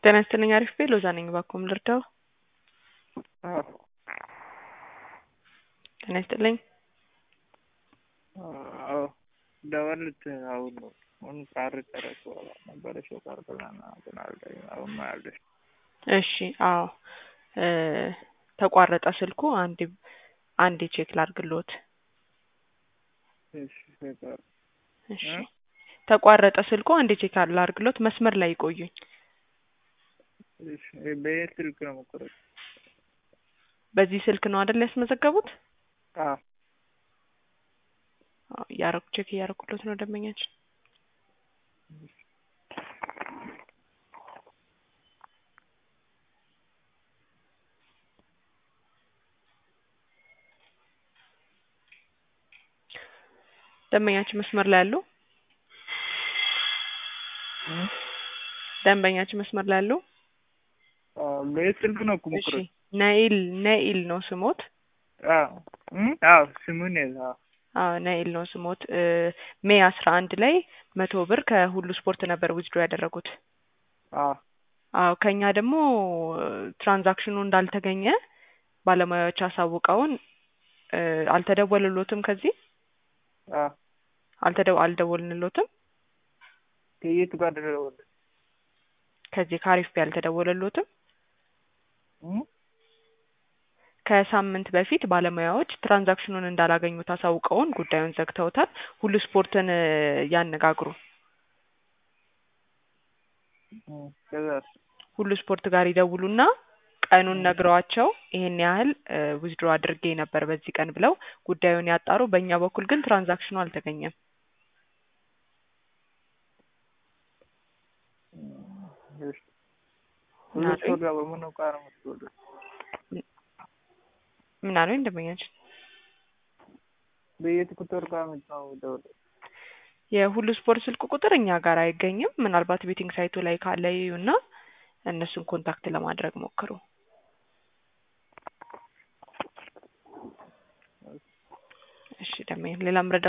ጤና ይስጥልኝ አሪፍ ቤ ሎዛ ነኝ እባክዎን ልርዳዎ? አዎ ጤና ይስጥልኝ አዎ ደወልኩት አሁን ነው አሁን ቃር ጨረስኩ ነበረሽ ቃር ብላና እንትን አልከኝ አሁን ነው ያለሽ እሺ አዎ ተቋረጠ ስልኩ አንዴ አንዴ ቼክ ላድርግልዎት እሺ ተቋር እሺ ተቋረጠ ስልኩ አንዴ ቼክ ላድርግልዎት መስመር ላይ ይቆዩኝ እሺ በየት ስልክ ነው የምቆረጥ በዚህ ስልክ ነው አይደል ያስመዘገቡት አዎ አዎ እያረኩ ቼክ እያረኩለት ነው ደንበኛችን ደንበኛችን መስመር ላይ አሉ ደንበኛችን መስመር ላይ አሉ በየት ስልክ ነው እኮ እሺ የምቆረጥ ነኢል ነኢል ነው ስሞት አዎ አዎ ስሙን አዎ አዎ ነኢል ነው ስሞት ሜይ አስራ አንድ ላይ መቶ ብር ከሁሉ ስፖርት ነበር ዊዝድሮ ያደረጉት አዎ አዎ ከኛ ደግሞ ትራንዛክሽኑ እንዳልተገኘ ባለሙያዎች አሳውቀውን አልተደወለሎትም ከዚህ አዎ አልተደው አልደወልንሎትም ከየት ጋር ደወለ ከዚህ ከአሪፍ ቢ አልተደወለሎትም ከሳምንት በፊት ባለሙያዎች ትራንዛክሽኑን እንዳላገኙት አሳውቀውን ጉዳዩን ዘግተውታል። ሁሉ ስፖርትን ያነጋግሩ። ከዛስ ሁሉ ስፖርት ጋር ይደውሉና ቀኑን ነግረዋቸው ይሄን ያህል ዊዝድሮ አድርጌ ነበር በዚህ ቀን ብለው ጉዳዩን ያጣሩ። በእኛ በኩል ግን ትራንዛክሽኑ አልተገኘም። ሁሉ ስፖርት ጋር በምን ዕቃ ነው የምትደውሉት? ምን አሉኝ ደንበኛችን? በየት ቁጥር ጋር ነው የምትደውሉት? የሁሉ ስፖርት ስልክ ቁጥር እኛ ጋር አይገኝም። ምናልባት ቤቲንግ ሳይቱ ላይ ካለ ይዩና እነሱን ኮንታክት ለማድረግ ሞክሩ። እሺ ደንበኛ ሌላ ምረዳ